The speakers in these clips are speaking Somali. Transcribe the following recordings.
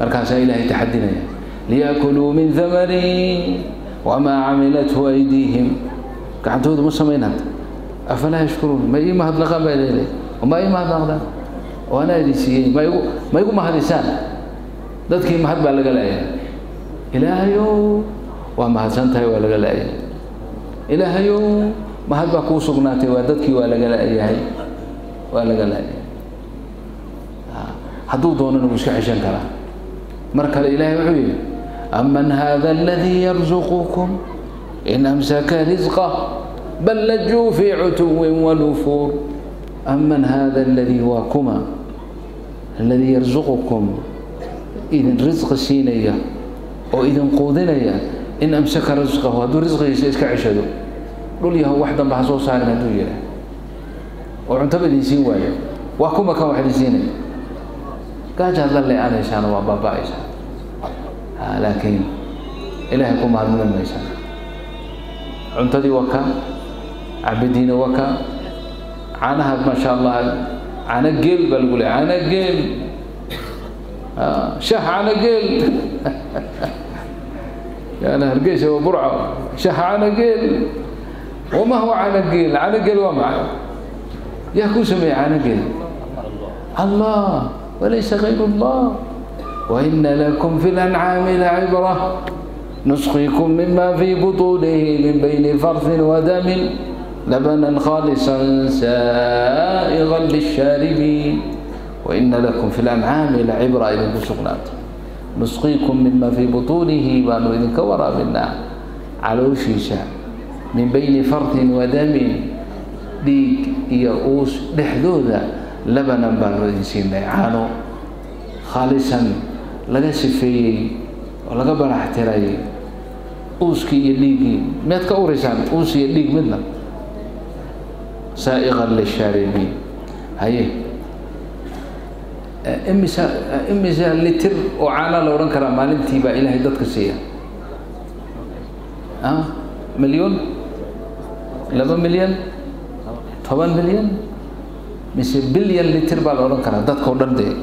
markaasaa ilaahay taxadinaya liyaakuluu min hamarihi wamaa camilathu aydiihim gacantoodu ma samaynad afalaa yashkuruun ma ii mahadnaqaan baa leelay ma ii mahadnaqdaan oo anaa idin siiyey ma igu ma igu mahadisaan dadkii mahad baa laga laayay ilaahayow waa mahadsan tahay waa laga laayay ilaahayow mahad baa kuu sugnaatay waa dadkii waa laga laayahay waa laga laayay hadduu doonana wuu iska xeshan karaa mar kale ilaahay wuxuu yidhi aman hada aladii yarzuqukum in amsaka risqah bal lajuu fii cutuwin wanufuur aman hada aladii waa kuma aladii yarzuqukum idin risqi siinaya oo idin quudinaya in amsaka risqahu hadduu risqigiisa iska ceshado dhul yahow wax danba ha soo saarin hadduu yidhaah oo cuntaba idin siin waayo waa kuma kan wax idin siinaya gaajaad la le-anaysaan waa baaba-aysaan laakiin ilaahay ku mahadmudan maysaan cuntadii waa ka cabadiina waa ka caanaha maasha allah caano geel baa lagu leeya caano geel shah caano geel yaana hargeysa waa burco shah caano geel wama huwa caano geel caano geel waa macay yaa kuu sameeyey caano geel allah وليس غير الله وإن لكم في الأنعام لعبرة نسقيكم مما في بطونه من بين فرث ودم لبنا خالصا سائغا للشاربين وإن لكم في الأنعام لعبرة إذا كسقنات نسقيكم مما في بطونه وأنه إذن كورا منا على وشيشة من بين فرث ودم ديك يؤوس لحدوذا labanan baanu idin siinay caano khaalisan laga sifeeyey oo laga barax tirayay uuskii iyo dhiiggii miyaad ka uraysaan uus iyo dhiig midna saa'iqan lishaaribiin haye imisa imisa litir oo caana la odhan karaa maalintii baa ilaahay dadka siiya milyon laba milyan toban milyan mise bilyan litir baa la odhan karaa dadkao dhan dee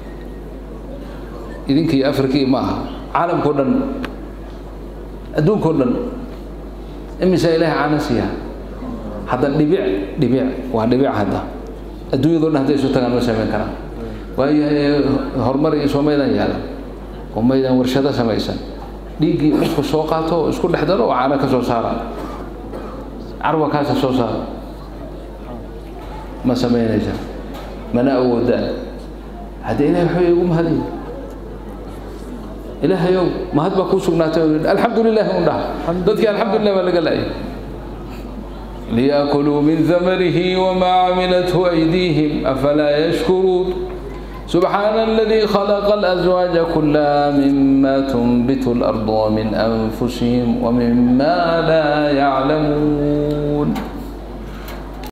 idinka iyo afrikii ma aha caalamkao dhan adduunkao dhan imisa ilaahay caana siiya hadda dhibic dhibic waa dhibic hadda adduunyado dhan hadday isu tagaan ma samayn karaan waayo horumar iyo soomaydan yaala oo maydan warshado samaysan dhiiggii isku soo qaato oo isku dhex daro oo caana ka soo saara carwa kaasa soo saara ma samaynaysaa mana awoodaan haddee ilahay waxba igu mahadiy ilaahayow mahad baa kuu sugnaatay alxamdu lilahi un dhaha dadkii alxamdulilah baa laga laayay ليأكلوا من ثمره وما عملته أيديهم أفلا يشكرون سبحان الذي خلق الأزواج كلها مما تنبت الأرض ومن أنفسهم ومما لا يعلمون